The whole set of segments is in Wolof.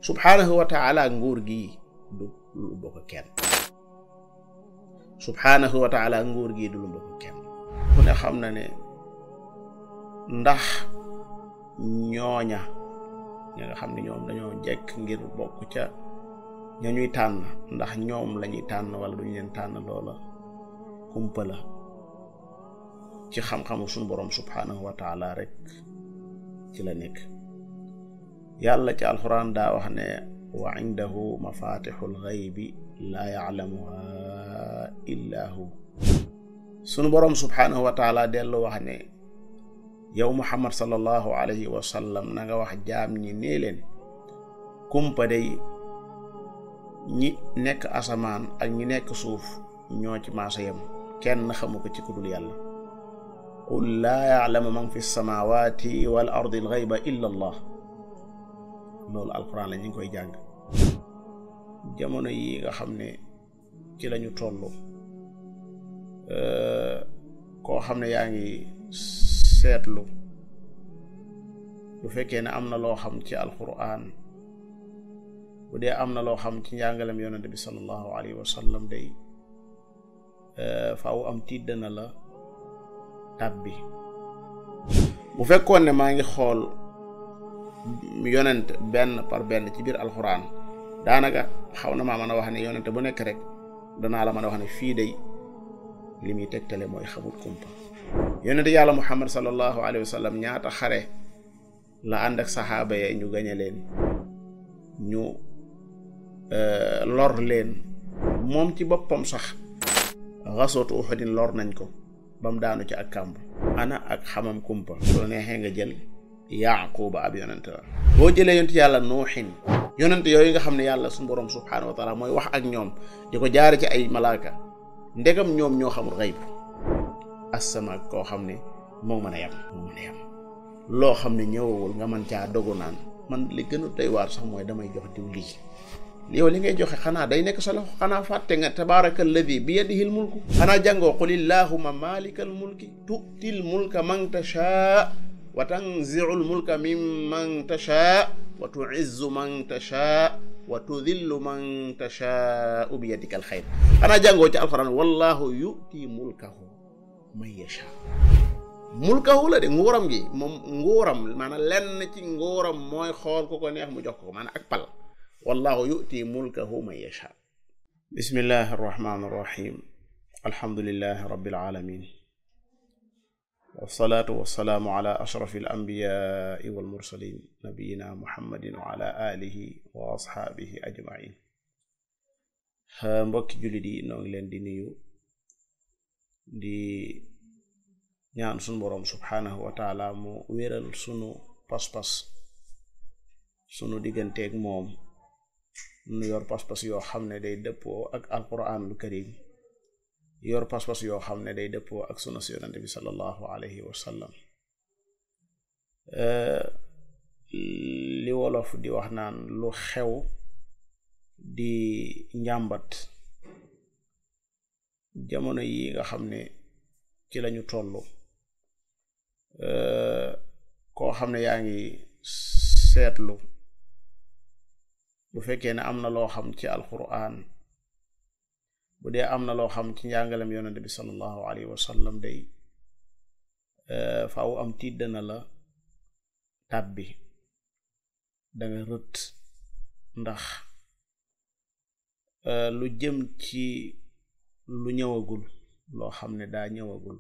subhaanahu wa taala nguur gi du lu bokk kenn subhaanahu wa taala nguur gi du lu bokk kenn ku ne xam na ne ndax ñooña ñi nga xam ne ñoom dañoo jekk ngir bokk ca ña ñuy tànn ndax ñoom lañuy tànn wala duñu leen tànn loola kumpa la ci xam-xamu suñu boroom subhaanahu wa taala rek ci la nekk yàlla ci alxuraan daa wax ne wa indahu mafatixul xaybi laa yaclamuha illa hu sunu boroom subhaanahu wa taala dellu wax ne yow muhammad sallallahu alayhi wa sallam na nga wax jaam ñi nee leen kumpa day ñi nekk asamaan ak ñi nekk suuf ñoo ci maasa yem kenn xamu ko ci ku dul yàlla qul laa yaclamu man fi samawati wal ardi al xayba illa allah loolu alquran la ñu ngi koy jàng jamono yi nga xam ne ci lañu toll koo xam ne yaa ngi seetlu bu fekkee ne am na loo xam ci alquran bu dee am na loo xam ci njàngalem yonente bi sallallahu alayhi wa sallam day faaw am tiit dana la tàbbi bu fekkoon ne maa ngi xool yonent benn par benn ci biir alxuraan daanaka xaw na maa mën a wax ne yonent bu nekk rek danaa la mën a wax ne fii day li muy tegtale mooy xamul kumpa yonent yàlla muhammad sallallahu alayhi wa sallam ñaata xare la ànd ak saxaaba ya ñu gañe leen ñu lor leen moom ci boppam sax xasootu uxudin lor nañ ko ba mu daanu ci ak kàmb ana ak xamam kumpa su la neexee nga jël yaquba ab yonent la boo jëlee yonent yàlla nuuxin yonent yooyu nga xam ne yàlla suñu borom subhaanahu wa taala mooy wax ak ñoom di ko jaare ci ay malaaka ndegam ñoom ñoo xamul xayb asama koo xam ne moo mën a yam moo mën a yam loo xam ne ñëwawul nga mën caa dogu naan man li gën a doy waar sax mooy damay jox diw lii yow li ngay joxe xanaa day nekk sa loxo xanaa fàtte nga tabaraka alladi bi yadihi l mulku xanaa jàngoo qul illahuma malika al mulki tu'til mulka man tashaa wa tanziu l mulka mimman tashaa wa tuizzu man tashaa wa tudillu man tashaau bi yadika al xayr xanaa jàngoo ci alquran wallahu yu'ti mulkahu man yasha mulkahu la de nguuram gi moom nguuram maanaam lenn ci nguuram mooy xool ku ko neex mu jox ko maanaam ak pal wallahu yu'ti mulkahu man yasha bismillahi arrahmani arrahim alhamdulillahi rabbil alamin wasalaatu wasalaamu ala ashrafi alambiyaai walmursalin nabiyina muhammadin wa ala alihi wa ashaabihi ajmain mbokki jullit yi noo ngi leen di nuyu di ñaan sunu boroom subhaanahu wa taala mu wéral sunu pas-pas sunu digganteeg moom nu yor pas-pas yoo xam ne day dëppoo ak alquranul karim yor pas-pas yoo xam ne day dëppoo ak sunna si yonente bi sallallahu alayhi wa sallam li wolof di wax naan lu xew di njàmbat jamono yi nga xam ne ci lañu toll koo xam ne yaa ngi seetlu bu fekkee ne am na loo xam ci alquran bu dee am na loo xam ci njàngalem yonente bi sallallahu alayhi wa sallam day faaw am tiit dana la tàbbi danga rët ndax lu jëm ci lu ñëwagul loo xam ne daa ñëwagul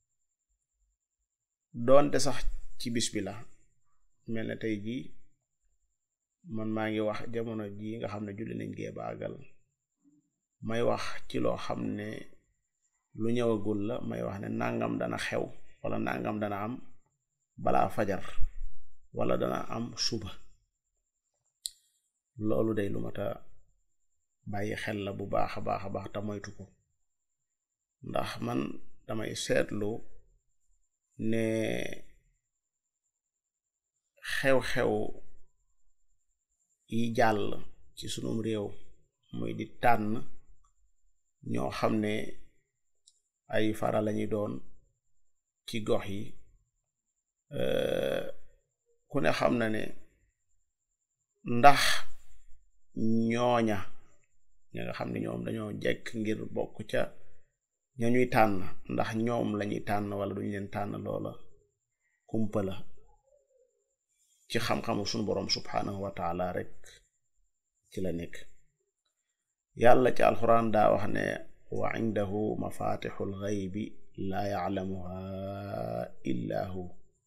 doonte sax ci bis bi la mel ne tey jii man maa ngi wax jamono jii nga xam ne julli nañ gee baagal may wax ci loo xam ne lu ñëwagul la may wax ne nangam dana xew wala nangam dana am balaa fajar wala dana am suba loolu day lu mat a bàyyi xel la bu baax a baax a baax te moytu ko ndax man damay seetlu ne xew-xew yi jàll ci sunum réew muy di tànn ñoo xam ne ay fara lañuy doon ci gox yi ku ne xam na ne ndax ñooña ña nga xam ne ñoom dañoo jekk ngir bokk ca ña ñuy tànn ndax ñoom lañuy tànn wala duñu leen tànn loola kumpa la ci xam-xamu sunu boroom subhaanahu wa taala rek ci la nekk yàlla ci alxuraan daa wax ne wa indahu mafatixul xaybi laa yaclamuha illa hu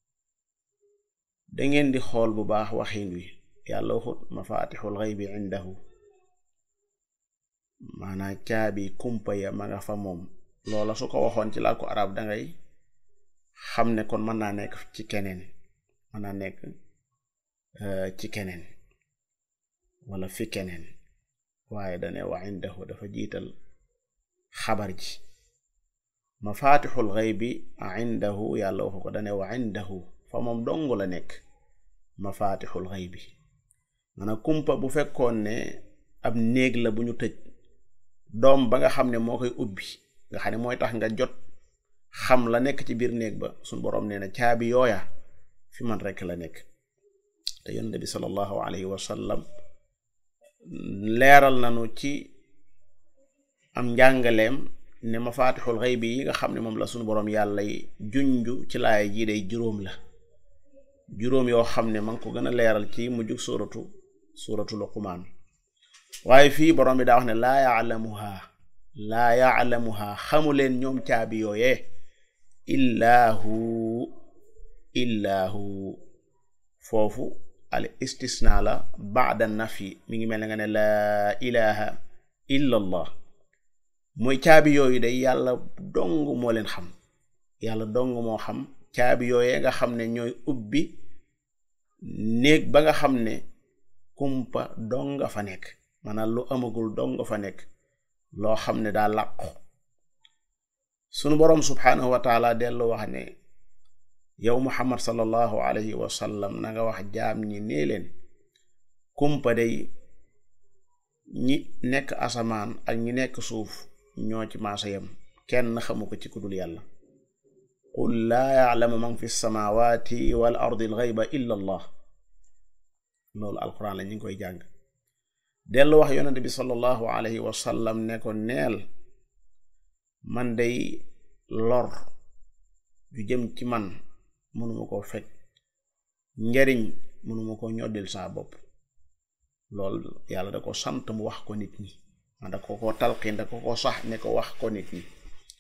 dangeen di xool bu baax waxin wi yàlla waxut mafatixul xaybi indahu maanaa caabi kumpa ya ma nga fa moom loola su ko waxoon ci làkku arab dangay xam ne kon mën naa nekk ci keneen mën naa nekk ci keneen wala fi keneen waaye dane wa indahu dafa jiital xabar ji mafatixul xaybi indahu yàlla waxu ko dane wa indahu fa moom dong la nekk mafatixul xaybi maanaam kumpa bu fekkoon ne ab néeg la bu ñu tëj doom ba nga xam ne moo koy ubbi nga xam ne mooy tax nga jot xam la nekk ci biir néeg ba suñ boroom nee na caabi yooya fi man rekk la nekk te yonent bi sallallahu alayhi wa sallam leeral nanu ci am njàngaleem ne mafatixul xaybi yi nga xam ne moom la suñu boroom yàlla junju ci laaya jii day juróom la juróom yoo xam ne ma ngi ko gën a leeral ci mujjug suuratu suuratu luqmaan waaye fii boroom bi daa wax ne laa yaalamuha laa yaalamuha xamu leen ñoom caabi yooyee illaa hu illaa hu foofu al istisna la baada nafi mi ngi mel ne nga ne laa ilaha illa allah mooy caabi yooyu day yàlla dong moo leen xam yàlla dong moo xam caabi yooyee nga xam ne ñooy ubbi néeg ba nga xam ne kumpa dong nga fa nekk maanaam lu amagul dong nga fa nekk loo xam ne daa làqu sunu boroom subhaanahu wa taala dellu wax ne yow muhammad sallallahu alayhi wa sallam na nga wax jaam ñi nee leen kumpa day ñi nekk asamaan ak ñi nekk suuf ñoo ci maasa yam kenn xamu ko ci ku dul yàlla qul laa ya'lamu man fi samawati wal ardi al ghayba illa allah loolu alquran la ñu ngi koy jàng dellu wax yonente bi sallallahu alayhi wa sallam ne ko neel man day lor ju jëm ci man mënuma koo fekk njariñ mënuma ko ñoddil saa bopp loolu yàlla da ko sant mu wax ko nit ñi man da ko ko talqin da ko ko sax ne ko wax ko nit ñi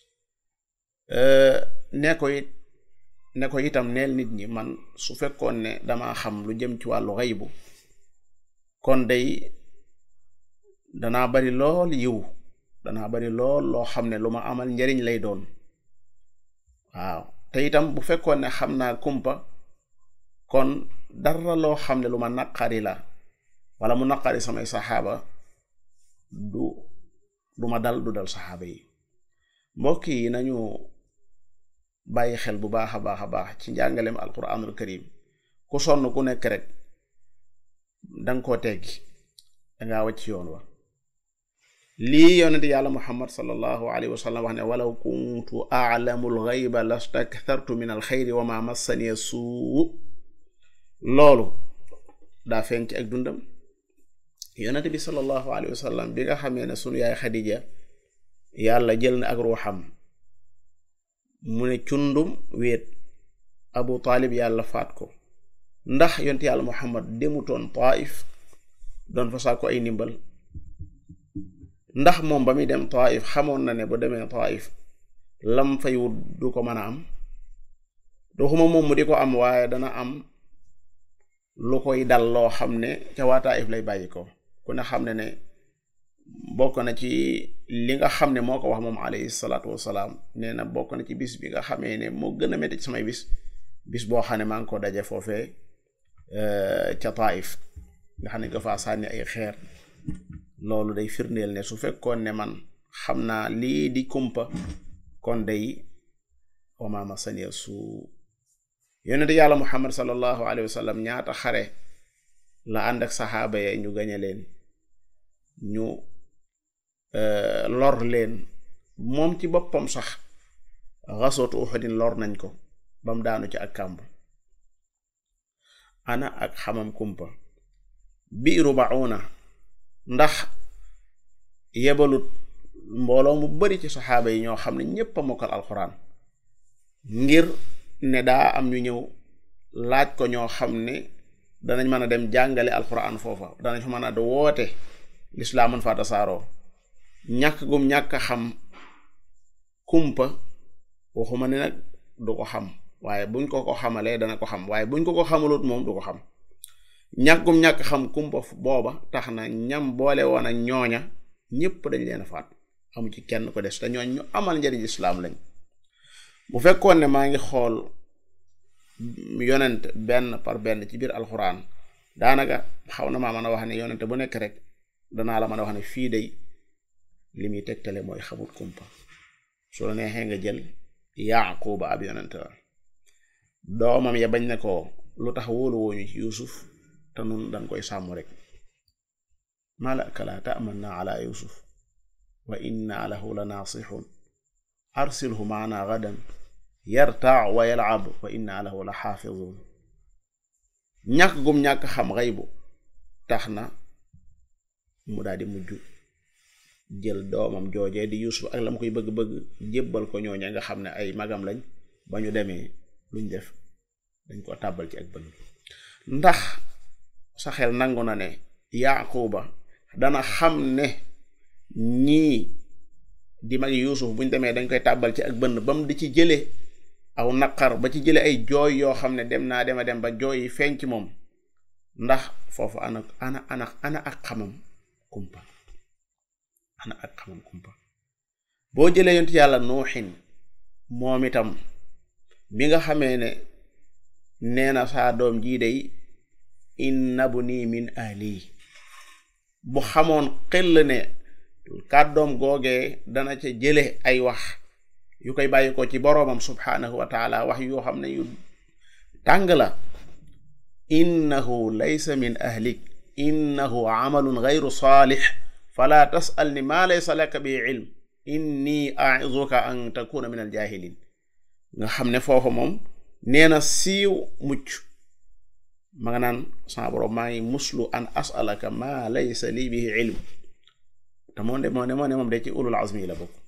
ne ko it ne ko itam neel nit ñi man su fekkoon ne dama xam lu jëm ci wàllu xaybu kon day danaa bari lool yiw danaa bari lool loo xam ne lu ma amal njariñ lay doon waaw te itam bu fekkoon ne xam naa kumpa kon dara loo xam ne lu ma naqari la wala mu naqari samay saxaaba du du ma dal du dal saxaaba yi mbokk yi nañu bàyyi xel bu baax a baax a baax ci njàngaleem alquranul karim ku sonn ku nekk rek danga koo teggi dangaa wàcc yoon wa lii yonent yàlla muhammad sallallahu alayhi wa sallam wax ne walaw kuntu a'lamu al-ghayba lastakthartu min al-khayri wa ma massani suu loolu daa feeñ ci ak dundam yonent bi sallallahu alayhi wa sallam bi nga xamee ne sunu yaay xadija yàlla jël na ak ruuxam mu ne cundum wéet abu taalib yàlla faat ko ndax yonent yàlla muhammad demutoon taif doon fa saako ay ndimbal ndax moom ba muy dem taif xamoon na ne bu demee taif lam fay wut du ko mën a am doxuma moom mu di ko am waaye dana am lu koy dal loo xam ne ca waa taif lay bàyyi ko ku ne xam ne ne bokk na ci li nga xam ne moo ko wax moom alayhi salaatu wasalaam nee na bokk na ci bis bi nga xamee ne moo gën a métti ci samay bis bis boo xam ne maa ngi ko daje foofee ca taif nga xam ne nga faa sànni ay xeer loolu day firndeel ne su fekkoon ne man xam naa lii di kumpa kon day wamaama sania su yonente yàlla muhammad sallallahu alayhi wa sallam ñaata xare la ànd ak saxaaba ya ñu gañe leen ñu lor leen moom ci boppam sax xasootu uxudin lor nañ ko bam daanu ci ak kàmb ana ak xamam kumpa biiru bauna ndax yebalut mbooloo mu bari ci saxaaba yi ñoo xam ne ñépp a mokkal alxuraan ngir ne daa am ñu ñëw laaj ko ñoo xam ne danañ mën a dem jàngale alxuraan foofa danañ fa mën a woote lislaam mën faa tasaaroo ñàkk gum ñàkk a xam kumpa waxuma ne nag du ko xam waaye buñ ko ko xamalee dana ko xam waaye buñ ko ko xamalut moom du ko xam ñàkkum ñàkk xam kumpa booba tax na ñam boole woon ak ñooña ñépp dañ leen a faat amu ci kenn ko des te ñooñ ñu amal njariñ islaam lañ bu fekkoon ne maa ngi xool yonent benn par benn ci biir alxuraan daanaka xaw na maa mën a wax ne yonent bu nekk rek danaa la mën a wax ne fii day li muy tegtale mooy xamut kumpa su la neexee nga jël yaaquba ab yonent la doomam ya bañ ne ko lu tax wóolu wooñu ci yusuf te nun dañ koy sàmm rek malaka la ta'manna ala yusuf wa inna lahu la naasixun arsilhu maana gadan yartaa wa yalab wa inna lahu la xaafidun ñàkk gum ñàkk xam xaybu tax na mu daal di mujj jël doomam joojee di yusuf ak la mu koy bëgg-bëgg jébbal ko ñooña nga xam ne ay magam lañ ba ñu demee luñ def dañ ko tàbbal ci ak bëgg ndax sa xel nangu na ne yaquba dana xam ne ñii di mag yuusuf buñ demee dañ koy tàbbal ci ak bënn ba mu di ci jële aw naqar ba ci jële ay jooy yoo xam ne dem naa dema dem ba jooy yi feeñ ci moom ndax foofu ana ana ana ana ak xamam kumpa ana ak xamam kumpa boo jëlee yonent yàlla nuuxin moom itam bi nga xamee ne nee na saa doom jii day inna buni min ahli bu xamoon xel ne kàddoom googee dana ca jële ay wax yu koy bàyyi ko ci boroomam subhaanahu wa taala wax yoo xam ne yu tàng la innahu laysa min ahlik innahu amalun gayru saalix fala tasal ni maa laysa laka bi ilm inni aizuka an takuna min aljaahilin nga xam ne foofu moom nee na siiw mucc ma nga naan sama boroom maa ngi muslu an asalaka maa laysa lii bihi ilm te moo de moo ne moo ne moom de ci ulul azmi yi la bokk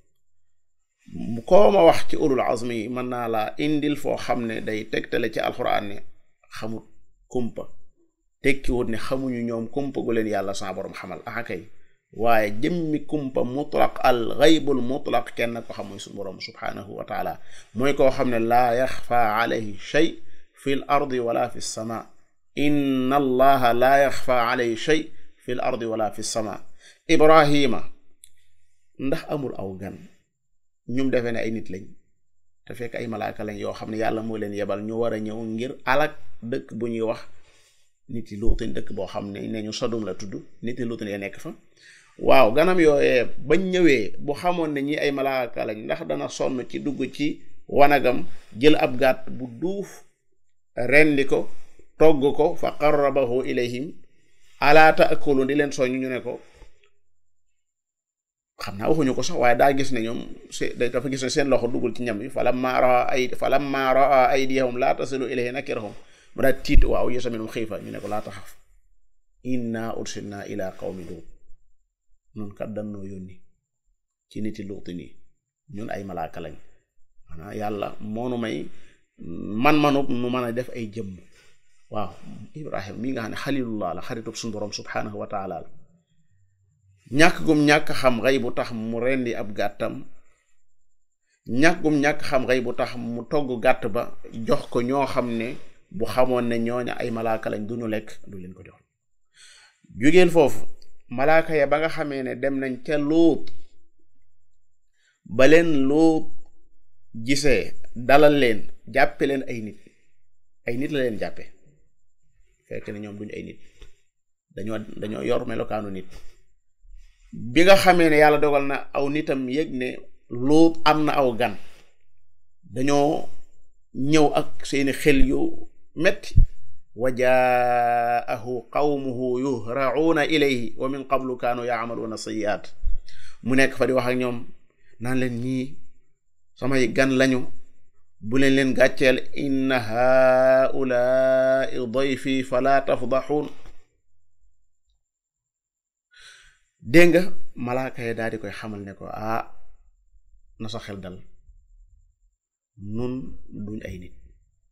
koo ma wax ci ulul azmi yi mën naa la indil foo xam ne day tegtale ci alxuraan ne xamut kumpa tekkiwut ne xamuñu ñoom kumpa gu leen yàlla sama boroom xamal ah kay waaye jëmmi kumpa mutlaq al gaybul mutlaq kenn ko xam mooy su boroom subhaanahu wa taala mooy koo xam ne laa yaxfa alayhi shay fi l ardi wala fi sama inna allaha laa yaxfa alayhi shay fi l ardi wala fi sama ibrahima ndax amul aw gan ñum defee ne ay nit lañ te fekk ay malaaka lañ yoo xam ne yàlla moo leen yebal ñu war a ñëw ngir alak dëkk bu ñuy wax nit yi luutin dëkk boo xam ne ne ñu sodum la tudd nit yi luutin ya nekk fa waaw ganam yooyee bañ ñëwee bu xamoon ne ñi ay malaaka lañ ndax dana sonn ci dugg ci wanagam jël ab gàtt bu duuf rendi ko togg ko fa qarrabahu ilayhim alaa taakulu di leen soññ ñu ne ko xam naa waxuñu ko sax waaye daa gis ne ñoom se dafa gis ne seen loxo duggul ci ñam yi falamma raa ay falamma raa aydiyahum laa tasilu ilayhi nakirahum mu daal tiit waaw yesa minum xiifa ñu ne ko laa taxaf inna ursilna ila qawmi luut nun kat dannoo yónni ci niti luuti nii ñun ay malaaka lañ maanaam yàlla moonu may man-manub nu mën a def ay jëmm waaw ibrahim mi nga xam ne xalilullah la xaritub suñu borom subhanahu wa taala la ñàkk gum ñàkk xam xëy bu tax mu rendi ab gàttam ñàkk gum ñàkk xam xëy bu tax mu togg gàtt ba jox ko ñoo xam ne bu xamoon ne ñooña ay malaaka lañ duñu lekk du leen ko jox jugeel foofu malaaka ya ba nga xamee ne dem nañ ca luut ba leen luut gisee dalal leen jàppe leen ay nit ay nit la leen jàppe fekk ne ñoom duñu ay nit dañoo dañoo yor melokaanu nit bi nga xamee ne yàlla dogal na aw nitam yëg ne luut am na aw gan dañoo ñëw ak seeni xel yu metti wa jaahu qawmuhu yuhra'una ilayhi wa min qablu kaanu ya'maluna sayyi'at mu nekk fa di wax ak ñoom naan leen ñii samay gan lañu bu leen leen gàcceel inna haulaai dayfi fala tafdaxuun dégg nga malaaka yi daal di koy xamal ne ko ah na sa xel dal nun duñ ay nit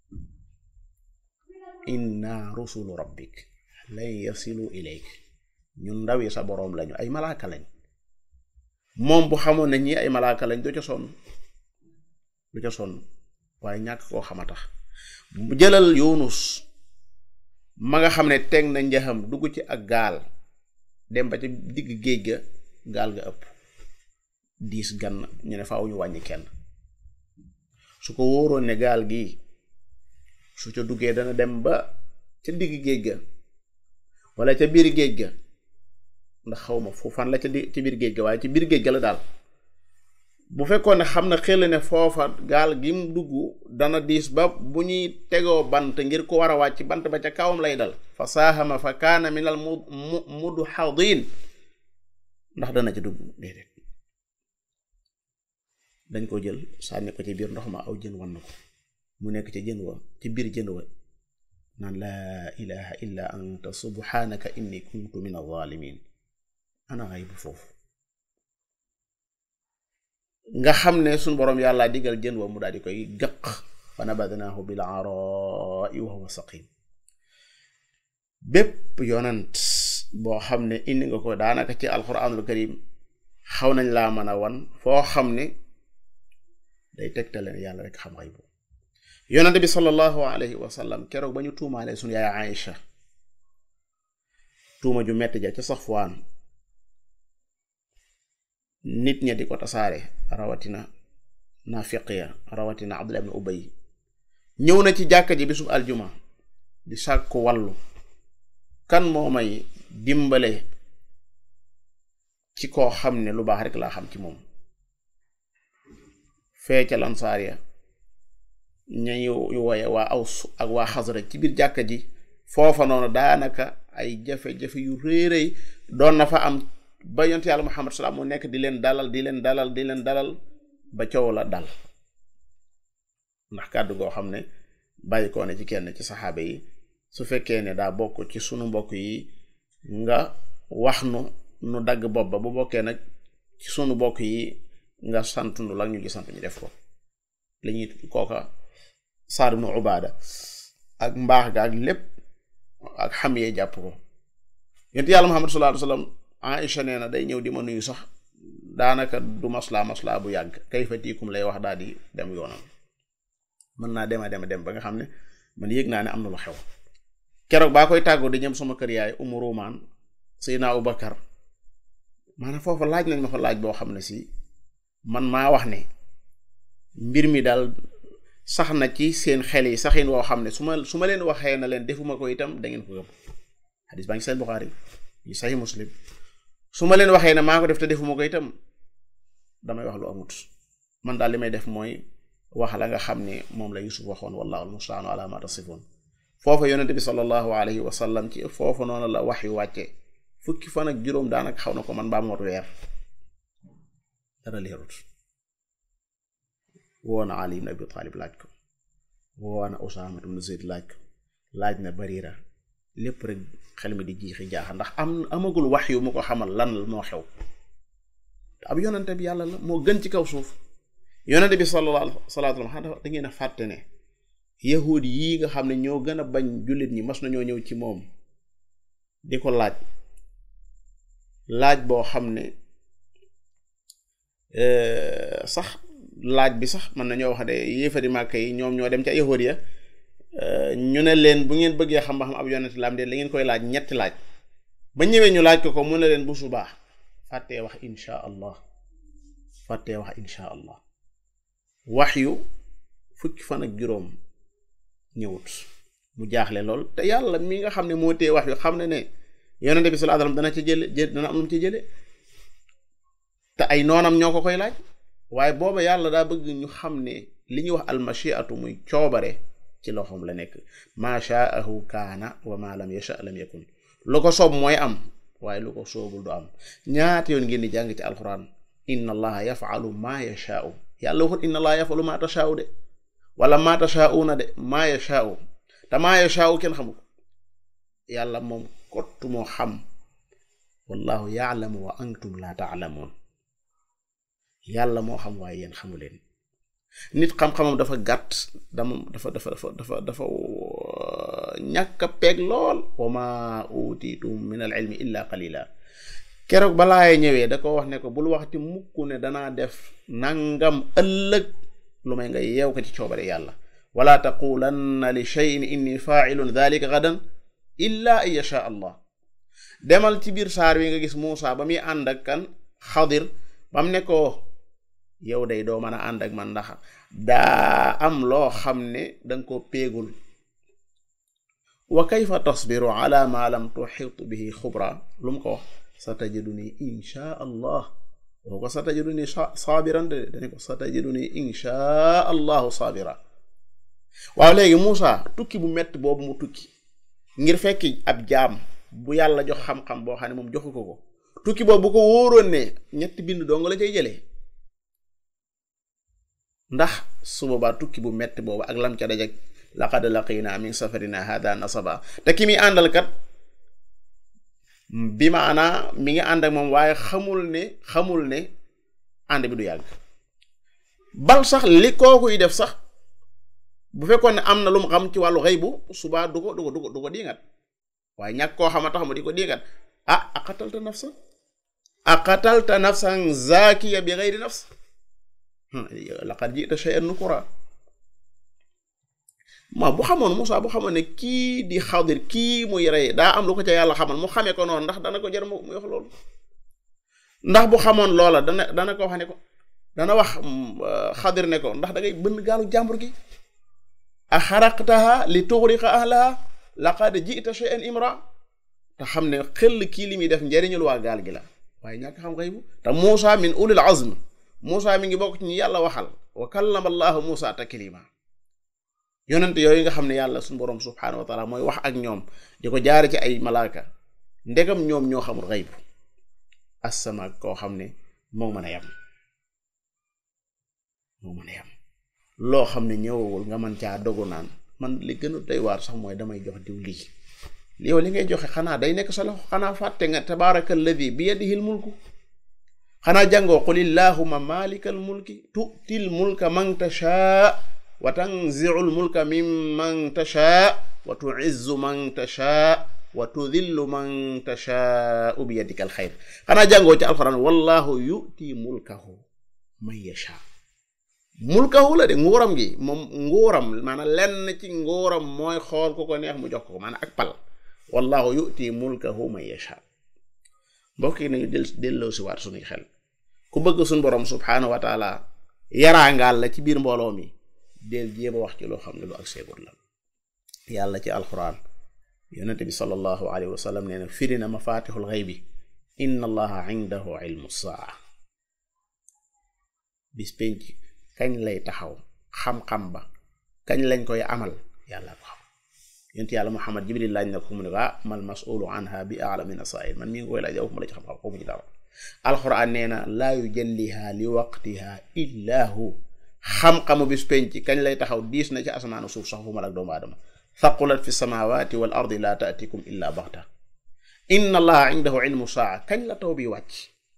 inna rusulu rabbik lan yasilu ilayk ñun ndaw yi sa boroom lañu ay malaaka lañ moom bu xamoon ne ñi ay malaaka lañ du ca sonn du ca sonn waaye ñàkk koo xama tax jëlal yunus ma nga xam ne teg na njaxam dugg ci ak gaal dem ba ci digg géej ga gaal ga ëpp diis gan ñu ne faaw ñu wàññi kenn su ko wóoroon ne gaal gi su ca duggee dana dem ba ca digg géej ga wala ca biir géej ga ndax xaw ma fu fan la ca di ci biir géej ga waaye ci biir géej ga la daal bu fekkoon ne xam na xel ne foofa gaal gi mu dugg dana diis ba bu ñuy tegoo bant ngir ko war a wàcc bant ba ca kawam lay dal fa saahama fa kaana minal mu mu mudhadin ndax dana ci dugg déedéet dañ ko jël sànni ko ci biir ndox ma aw jën wan na ko mu nekk ci jën wa ci biir jën wa naan laa ilaha illa anta subhanaka inni kuntu min alzalimin ana ngay bu foofu nga xam ne suñ boroom yàlla digal jën wa mu daal di koy gëq fa nabadnaahu bil arai wa huwa saqim bépp yonant boo xam ne indi nga ko daanaka ci alquranul karim xaw nañ laa mën a wan foo xam ne day tegtale ne yàlla rek xam xay bu yonante bi sallallahu alayhi wa sallam keroog ba ñu tuumaalee suñu yaay Aïcha tuuma ju metti ja ca Safwaan nit ña di ko tasaare rawatina naafiq ya rawatina Abdullah ibn Ubay ñëw na ci jàkka ji bisub aljuma di sàkku wàllu kan moo may dimbale ci koo xam ne lu baax rek laa xam ci moom fee ca lansaar ya ñañu ñu wooye waa aws ak waa xasraj ci biir jàkka ji foofa noonu daanaka ay jafe-jafe yu réeréy doon na fa am ba yont yàlla muhammad salaam mu nekk di leen dalal di leen dalal di leen dalal ba coow la dal ndax kàddu goo xam ne bàyyi koo ne ci kenn ci saxaaba yi su fekkee ne daa bokk ci sunu mbokk yi nga wax nu nu dagg bopp ba bu bokkee nag ci sunu mbokk yi nga sant nu la ñu gi sant ñu def ko li ñuy kooka Saad ibnu Ubaada ak mbaax ga ak lépp ak xam yee jàpp ko yonent yàlla Muhammad sallallahu alayhi wasallam Aïcha nee na day ñëw di ma nuyu sax daanaka du maslaa maslaa bu yàgg kayfa tiikum lay wax daal di dem yoonam mën naa dema dema dem ba nga xam ne man yëg naa ne am na lu xew keroog baa koy tàggoo di ñëm sama kër yaay Umu Rumaan Seydina Abu Bakar maanaam foofa laaj nañ ma fa laaj boo xam ne si man maa wax ne mbir mi daal sax na ci seen xel yi saxin woo xam ne su ma su ma leen waxee na leen defuma ko itam da ngeen ko gëm xadis baa ngi seen Buxaari yi saxi Muslim su ma leen waxee ne maa ko def te defuma ko itam damay wax lu amut man daal li may def mooy wax la nga xam ne moom la Yusuf waxoon wallahu almustaanu ala ma tasifun foofa yonente bi sallallahu alayhi wa sallam ci foofa noonu la wax yu wàcce fukki fan ak juróom daanaka xaw na ko man baa mot weer dara leerut woona Ali ibn Abi Talib laaj ko woona Usaama ibn Zayd laaj ko laaj na Barira lépp rek xel mi di jiixi jaaxa ndax am amagul wax yu mu ko xamal lan moo xew te ab yonente bi yàlla la moo gën ci kaw suuf yonente bi sallallahu alayhi wa sallam xanaa da ngeen a fàtte ne yahud yii nga xam ne ñoo gën a bañ jullit ñi mas nañoo ñëw ci moom di ko laaj laaj boo xam ne sax laaj bi sax mën nañoo wax de yéefari màkka yi ñoom ñoo dem ca yahud ya ñu ne leen bu ngeen bëggee xam ba xam ab yonent la am de la ngeen koy laaj ñetti laaj ba ñëwee ñu laaj ko ko mu ne leen bu subaa fàttee wax insha allah fàttee wax insha allah wax yu fukki fan ak juróom ñëwut mu jaaxle lool te yàlla mi nga xam ne moo tee wax yu xam ne ne yonente bi sallallahu alayhi wasallam dana ca jële jë dana am lu mu ci jële te ay noonam ñoo ko koy laaj waaye booba yàlla daa bëgg ñu xam ne li ñuy wax almashiatu muy coobare ci loxoom la nekk maa shaahu kaana wa ma lam yasha lam yakun lu ko soob mooy am waaye lu ko soobul du am ñaata yoon ngeen di jàng ci alquran inna allaha yafalu maa yashaau yàlla waxut inna allaha yafalu maa tashaau de wala maa tashaauuna de maa yashaau te maa yashaau kenn xamul yàlla moom kottu moo xam wallahu yaalamu wa antum la taalamuun yàlla moo xam waaye yéen xamu leen nit xam-xamam dafa gàtt dama dafa dafa dafa dafa dafa ñàkk a peeg lool wa ma utitum min al ilmi illa qalila keroog balaaye ñëwee da ko wax ne ko bul waxti mukk ne danaa def nangam ëllëg lu may nga yeew ko ci coobare yàlla wala taqulanna li cheyin inni failun dalika gadan illa an yasha allah demal ci biir saar wi nga gis Muusa ba muy ànd ak kan xadir bam ne ko yow day doo mën a ànd ak man ndax daa am loo xam ne danga ko péegul wa kayfa tasbiru ala ma lam tuxit bihi xubra lu mu ko wax sa tajiduni insha allah woo ko sa tajiduni saabiran de dane ko sa tajiduni insha allahu saabira waaw léegi Muusa tukki bu metti boobu mu tukki ngir fekki ab jaam bu yàlla jox xam-xam boo xam ne moom joxu ko ko tukki boobu bu ko wóoroon ne ñetti bind dong la cay jëlee ndax su boobaa tukki bu metti boobu ak lam ca dajeg laqad laqina min safarina hada nasaba te ki muy àndal kat bi maanaa mi ngi ànd ak moom waaye xamul ne xamul ne ànd bi du yàgg bal sax li kookuy def sax bu fekkoon ne am na lu mu xam ci wàllu xëy bu subaa du ko du ko du ko du ko diingat waaye ñàkk koo xam a tax mu di ko diingat ah aqatalta nafsa aqatalta nafsan zakiya bi xeyri nafs laqad jita shay'an nukura ma bu xamoon Moussa bu xamoon ne kii di xadir kii muy rey daa am lu ko ca yàlla xamal mu xamee ko noonu ndax dana ko jar mu wax loolu ndax bu xamoon loola dana dana ko wax ne ko dana wax xadir ne ko ndax da ngay bënn gaalu jàmbur gi a xaraqtaha li tuxriqa ahlaha laqad jita shay'an imra te xam ne xel kii li muy def njariñul waa gaal gi la waaye ñàkk xam xëy bu te Moussa min ulil azm Moussa mi ngi bokk ci ñu yàlla waxal wa kallama allahu Moussa taklima yonent yooyu nga xam ne yàlla suñu borom subhaanahu wa taala mooy wax ak ñoom di ko jaare ci ay malaaka ndegam ñoom ñoo xamul xayb asama koo xam ne moo mën a yam moo mën a yam loo xam ne ñëwawul nga mën caa dogu naan man li gën a doy waar sax mooy damay jox diw lii yow li ngay joxe xanaa day nekk sa loxo xanaa fàtte nga tabaraka alladi bi yadihi l mulku xanaa jàngoo qul illahuma malika al mulki tu'til mulka man tashaa wa tanzi'u al mulka mimman tashaa wa tu'izzu man tashaa wa tudillu man tashaa bi yadika al xayr xanaa jàngoo ci alquran wallahu yu'ti mulkahu man yashaa mulkahu la de nguuram gi moom nguuram maanaam lenn ci nguuram mooy xool ku ko neex mu jox ko maanaam ak pal wallahu yu'ti mulkahu man yashaa mbokk yi nañu del delloo si waat suñuy xel ku bëgg suñ borom subhaanahu wa taala yaraangaal la ci biir mbooloo mi del jéem a wax ci loo xam ne lu ak seegut la yàlla ci alquran yonente bi sallallahu alayhi wa sallam nee na firi na mafatixul xaybi inna allaha indahu ilmu saa bis penc kañ lay taxaw xam-xam ba kañ lañ koy amal yàlla ko xam yonent yàlla muhammad jibril laaj na ko mu ne ko ah mal mas'ulu anha bi a'lam min as-sa'il man mi ngi koy laaj yow ma la ci xam-xam xamu ci dara alxuraan nee na laa yujalliha li waqtiha illa hu xam-xamu bis penc kañ lay taxaw diis na ci asamaanu suuf sax fu mal ak doomu aadama thaqulat fi samawati wal ardi la ta'tikum illa baxta inna allaha indahu ilmu saa kañ la taw bi wàcc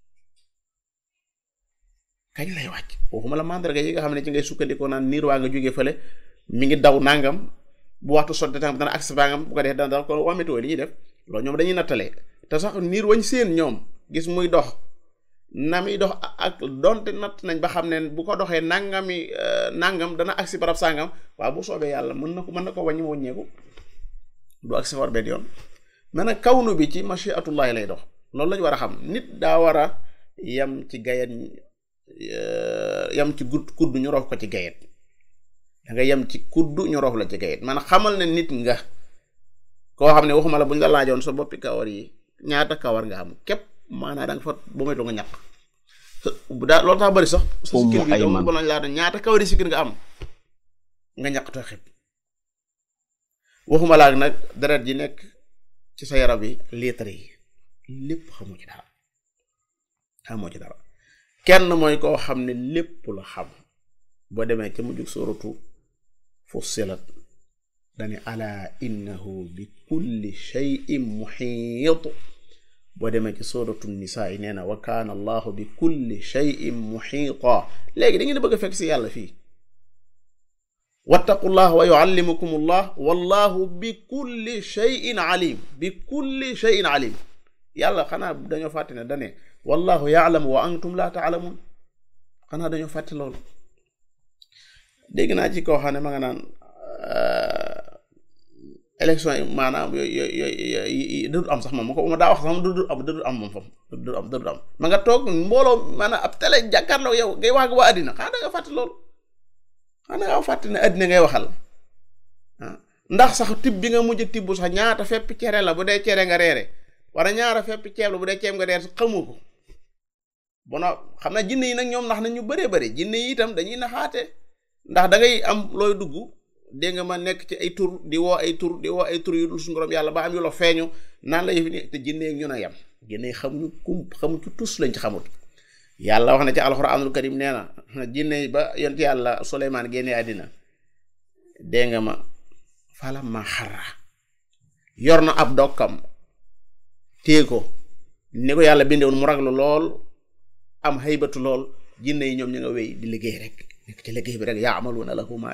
kañ lay wàcc waxuma la mandarga yi nga xam ne ci ngay sukkandikoo naan niir waa nga jógee fële mi ngi daw nangam bu waxtu sotti tam dana agsi bangam bu ko def dana dana ko waa météo li ñuy def loolu ñoom dañuy nattale te sax niir wañ seen ñoom gis muy dox na muy dox ak donte natt nañ ba xam ne bu ko doxee nangami nangam dana agsi barab sangam waaw bu soobee yàlla mën na ko mën na ko wàññi wàññeeku du agsi war benn yoon mais nag kawnu bi ci machiatullahi lay dox loolu lañ war a xam nit daa war a yam ci gayet yam ci gudd kudd ñu rof ko ci gayet da nga yem ci kudd ñu rof la ci gayet man xamal ne nit nga koo xam ne waxuma la bu ñu la laajoon sa boppi kawar yi ñaata kawar nga am képp maanaa da nga fa ba moytu nga ñàkk daa loolu tax bëri sax sa sikkin bi doo ba lañ laa ñaata kawar yi sikkin nga am nga ñàkk to xib waxuma laak nag deret ji nekk ci sa yaram yi litre yi lépp xamoo ci dara xamoo ci dara kenn mooy koo xam ne lépp la xam boo demee ca mujjug suratu fussilat dane ala innahu bi kulli shay'in muhiit boo demee ci suratu nisaa yi nee na wa kaana allahu bi kulli shay'in muhiita léegi da ngeen bëgg a fekk si yàlla fii wattaqullah wa yuallimukum allah wallahu bi kulli shay'in alim bi kulli shay'in alim yàlla xanaa dañoo fàtte ne dane wallahu yaalamu wa antum la taalamun xanaa dañoo fàtte loolu dégg naa ci koo xam ne ma nga naan élection yi maanaam yooyu yooyu dëddu am sax moom ma ko ma daa wax sax moom dëddu am dëddu am moom foofu dëddu am dëddu am ma nga toog mbooloo maanaam ab télé jàkkaarloo yow ngay wax ak waa àddina xanaa da nga fàtte loolu xanaa da nga fàtte ne àddina ngay waxal ah ndax sax tib bi nga mujj tibb sax ñaata fepp cere la bu dee cere nga reere wala ñaara fepp ceeb la bu dee ceeb nga reer sax xamoo ko bono xam na jinne yi nag ñoom ndax na ñu bëree bëri jinne yi itam dañuy naxaate ndax da ngay am looy dugg dégg nga ma nekk ci ay tur di woo ay tur di woo ay tur yu dul suñu borom yàlla ba am yu la feeñu naan la yëfi ni te jinne ak ñun a yem jinne yi xamuñu kum xamu ci tus lañ ci xamut yàlla wax na ci alxuraanul karim nee na jinne yi ba yonti yàlla Suleymaan génnee àddina dégg nga ma fala ma xarra yor na ab dokkam téye ko ni ko yàlla bindewoon mu raglu lool am haybatu lool jinne yi ñoom ñu nga wéy di liggéey rek nekk ci liggéey bi rek yaamaluuna lahu ma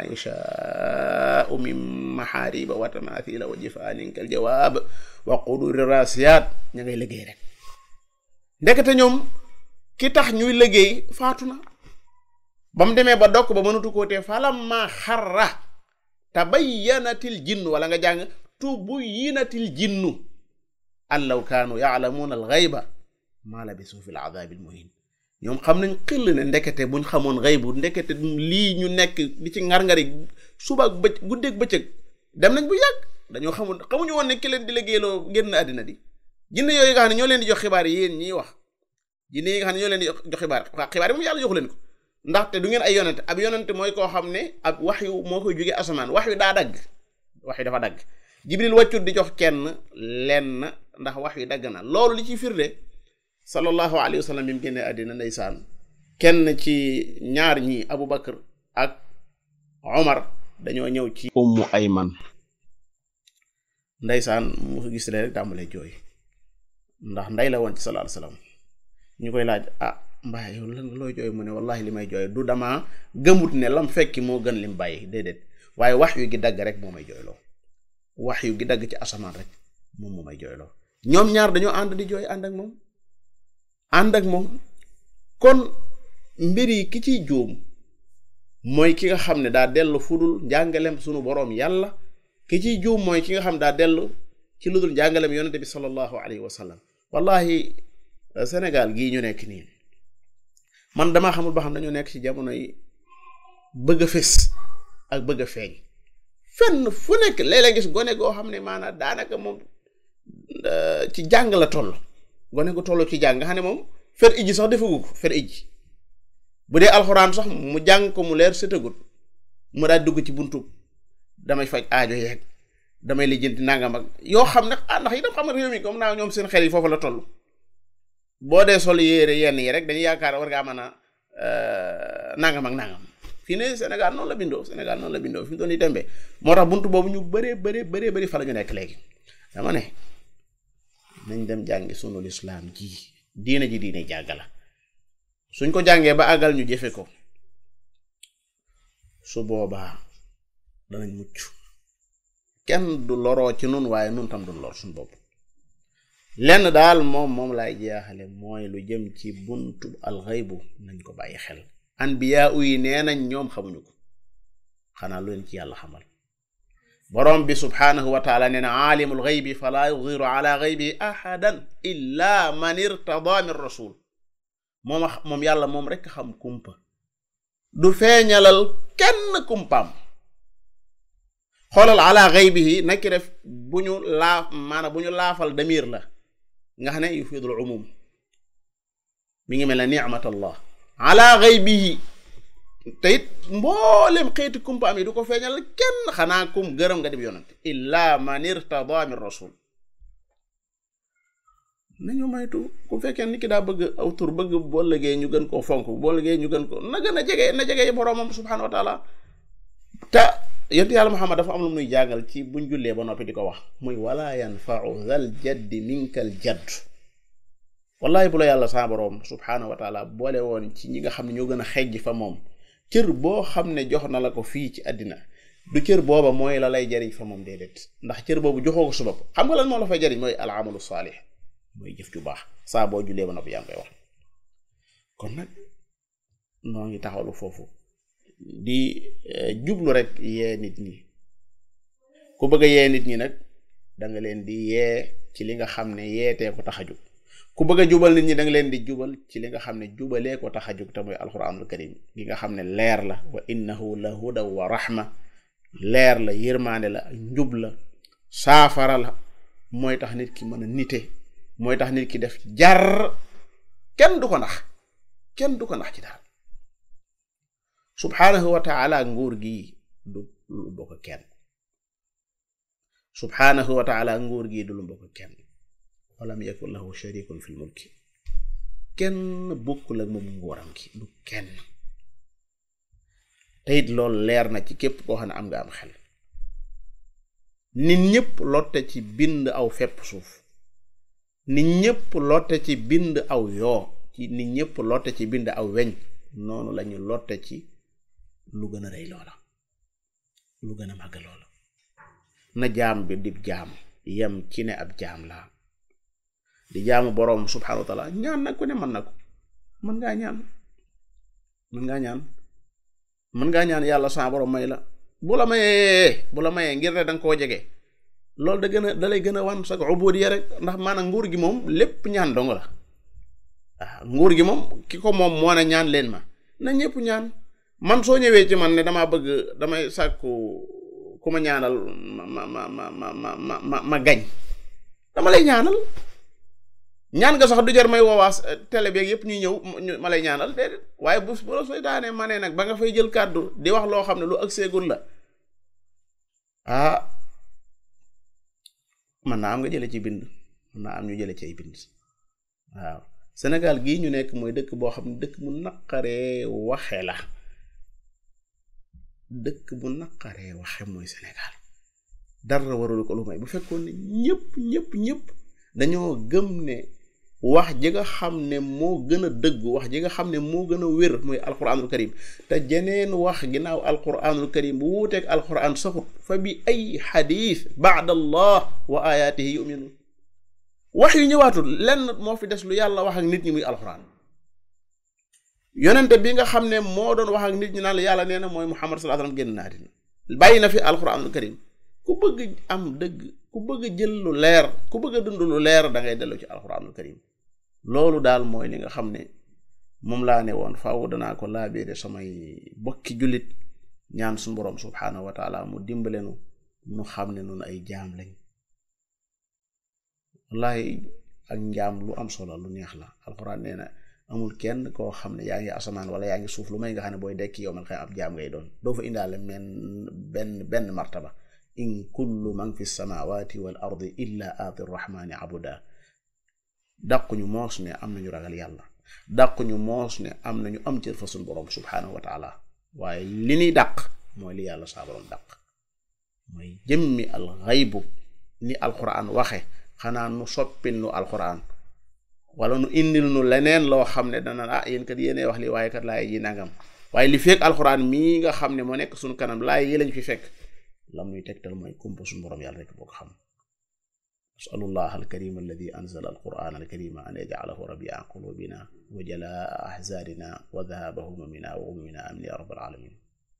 yashaau min maxaariba wa tamathila wa jifaanin kal jawaab wa quduri rasiyat ña ngay liggéey rek ndekete ñoom ki tax ñuy liggéey faatu na ba mu demee ba dokk ba mënatu koo tee falamma xarra tabayyanatil jinnu wala nga jàng tubuyyinatil jinnu an law kaanu yaalamuuna alxayba maa labisu fi l adaabil muhin ñoom xam nañ xëll ne ndekete buñ xamoon xaybu ndekete lii ñu nekk di ci ngar-ngari suba ak bëcc guddeeg bëccëg dem nañ bu yàgg dañoo xamul xamuñu woon ne ki leen di liggéeyloo génn àddina di jinne yooyu nga xam ne ñoo leen di jox xibaar yi yéen ñiy wax jinne yi nga xam ne ñoo leen di jox xibaar waa xibaar yi moom yàlla joxu leen ko ndaxte du ngeen ay yonente ab yonente mooy koo xam ne ab wax yu moo koy jóge asamaan wax yu daa dagg wax yu dafa dagg jibril wàccut di jox kenn lenn ndax wax yu dagg na loolu li ci firnde sallallahu alayhi wa sallam bi mu génnee àddina ndeysaan kenn ci ñaar ñi Abu Bakar ak Omar dañoo ñëw ci ummu ayman ndeysaan mu gis leen rek tàmbalee jooy ndax nday la woon ci sallallahu alayhi wa sallam ñu koy laaj ah mbaa yow lan looy jooy mu ne wallahi li may jooy du dama gëmut ne lam fekki moo gën lim bàyyi déedéet waaye wax yu gi dagg rek moo may jooyloo wax yu gi dagg ci asamaan rek moom moo may jooyloo ñoom ñaar dañoo ànd di jooy ànd ak moom ànd ak moom kon mbir yi ki ciy juum mooy ki nga xam ne daa dellu fudul njàngalem sunu boroom yàlla ki ciy juum mooy ki nga xam daa dellu ci lu dul njàngalem yonente bi sallallahu alayhi wa sallam wallahi Sénégal gii ñu nekk nii man damaa xamul ba xam dañoo nekk ci jamono yi bëgg a fés ak bëgg a feeñ fenn fu nekk léeg-léeg gis gone goo xam ne maanaam daanaka moom ci jàng la toll gone gu toll ci jàng nga xam ne moom fer ijji sax defagu ko fer ijji bu dee alxuraan sax mu jàng ko mu leer sëtagut mu daal dugg ci buntu damay faj aajo yeeg damay lijjanti nangam ak yoo xam ne ah ndax itam xam nga réew mi comme naa ñoom seen xel yi foofu la toll boo dee sol yére yenn yi rek dañuy yaakaar war ngaa mën a nangam ak nangam fii ne Sénégal noonu la bindoo Sénégal noonu la bindoo fi mu doon di tembe moo tax buntu boobu ñu bëree bëree bëree bëri fa la ñu nekk léegi dama ne nañ dem jàngi sunu lislaam ji diine ji diine jàgg la suñ ko jàngee ba àggal ñu jëfe ko su boobaa danañ mucc kenn du loroo ci nun waaye nun tam du lor suñ bopp lenn daal moom moom laay jeexale mooy lu jëm ci buntu alxaybu nañ ko bàyyi xel anbiyaa yi nee nañ ñoom xamuñu ko xanaa lu leen ci yàlla xamal borom bi subhaanahu wa taala nee na aalimul xaybi falaa yudiru ala xaybi ahadan illa man irtada min rasul moom moom yàlla moom rekk xam kumpa du feeñalal kenn kumpaam xoolal ala xaybihi nakki def bu ñu laaf maanaam bu ñu laafal damir la nga xam ne yufidul umum mi ngi mel ne nicmatallah ala xaybihi te it mboolem xeeti kumpaam yi du ko feeñal kenn xanaa kum gërëm nga dib yonante illa man irtada min rasul nañu maytu ku fekkee nit ki daa bëgg aw tur bëgg boo liggéey ñu gën koo fonk boo liggéey ñu gën ko na gën a jege na jege boroomam subhanahu wa taala te yonent yàlla Muhammad dafa am lu muy jàngal ci buñ jullee ba noppi di ko wax muy wala yanfau zal jaddi minkal jadd wallahi bu la yàlla saa boroom subhaanahu wa taala boole woon ci ñi nga xam ne ñoo gën a xejj fa moom cër boo xam ne jox na la ko fii ci àddina du cër booba mooy la lay jariñ fa moom déedéet ndax cër boobu joxoo ko su bopp xam nga lan moo la fay jariñ mooy al amalu saalih mooy jëf ju baax saa boo jullee ba noppi yaa ngi koy wax kon nag noo ngi taxawlu foofu di jublu rek yee nit ñi ku bëgg a yee nit ñi nag da nga leen di yee ci li nga xam ne yeetee ko tax a jug ku bëgg a jubal nit ñi da nga leen di jubal ci li nga xam ne jubalee ko tax a jug te mooy alquranul karim gi nga xam ne leer la wa innahu la huda wa rahma leer la yërmaande la njub la saafara la mooy tax nit ki mën a nite mooy tax nit ki def jar kenn du ko nax kenn du ko nax ci dara subhaanahu wa taala nguur gi du lu bokk kenn subhaanahu wa taala nguur gi du lu bokk kenn walam yakun lahu sharikun fil mulki kenn bokkul ak moom nguuram gi du kenn te it loolu leer na ci képp koo xam ne am nga am xel nit ñëpp lotte ci bind aw fepp suuf nit ñëpp lotte ci bind aw yoo ci nit ñëpp lotte ci bind aw weñ noonu lañu lotte ci lu gën a rëy loola lu gën a màgg loola na jaam bi di jaam yem ci ne ab jaam laa di jaamu boroom subhaanahu wa taala ñaan nag ku ne mën na ko mën ngaa ñaan mën ngaa ñaan mën ngaa ñaan yàlla sa boroom may la bu la mayee bu la mayee ngir ne danga koo jege loolu da gën a da lay gën a wan sa ubudiya rek ndax maanaam nguur gi moom lépp ñaan dong la waaw nguur gi moom ki ko moom moo ne ñaan leen ma na ñëpp ñaan man soo ñëwee ci man ne damaa bëgg damay sàkku ku ma ñaanal ma ma ma ma ma ma ma ma gañ dama lay ñaanal ñaan nga sax du jar may woowaas télé beeg yëpp ñuy ñëw ma lay ñaanal déedéet waaye bu bu la sooy daanee ma ne nag ba nga fay jël kàddu di wax loo xam ne lu ak seegul la ah man naa am nga jële ci bind man naa am ñu jële ci ay bind waaw Sénégal gii ñu nekk mooy dëkk boo xam ne dëkk mu naqaree waxe la dëkk bu naqaree waxe mooy Sénégal dara warul ko lu may bu fekkoon ne ñëpp ñëpp ñëpp dañoo gëm ne wax ji nga xam ne moo gën a dëggu wax ji nga xam ne moo gën a wér mooy alquranul karim te jeneen wax ginnaaw alquranul karim bu wuuteeg alquran saxut fa bi ay xadis baad allah wa ayaatihi yuminun wax yu ñëwaatul lenn moo fi des lu yàlla wax ak nit ñi muy alquran yonente bi nga xam ne moo doon wax ak nit ñi naan la yàlla nee na mooy muhammad sallallahu alayhi wasallam génn naa dina bàyyi na fi alquranul karim ku bëgg am dëgg ku bëgg jël lu leer ku bëgg a dund lu leer da ngay dellu ci alquranul karim loolu daal mooy li nga xam ne moom laa ne woon faaw danaa ko laabeere samay bokki jullit ñaan suñu boroom subhaanahu wa taala mu dimbalenu nu xam ne noonu ay jaam lañ wallahi ak njaam lu am solo lu neex la alquran nee na amul kenn koo xam ne yaa ngi asamaan wala yaa ngi suuf lu may nga xam ne booy dekki yow man xëy ab jaam ngay doon doo fa indaale men benn benn martaba in kullu man fi samawati wal ardi illa aati rrahmani abuda dàquñu moos ne am nañu ragal yàlla dàquñu moos ne am nañu am cër fa suñ boroom subhaanahu wa taala waaye li ñuy dàq mooy li yàlla saa boroom dàq mooy jëmmi al xaybu ni alquran waxe xanaa nu soppil nu alquran wala nu indil nu leneen loo xam ne dana ah yéen kat yéene wax li waaye kat laay ji nangam waaye li fekk alquran mii nga xam ne moo nekk suñu kanam laay yi lañ fi fekk lam ñuy tegtal mooy kumpa suñu boroom yàlla rek boo ko xam أسأل الله الكريم الذي أنزل القرآن الكريم أن يجعله ربيع قلوبنا وجلاء أحزاننا وذهاب همومنا وغمومنا آمين يا رب العالمين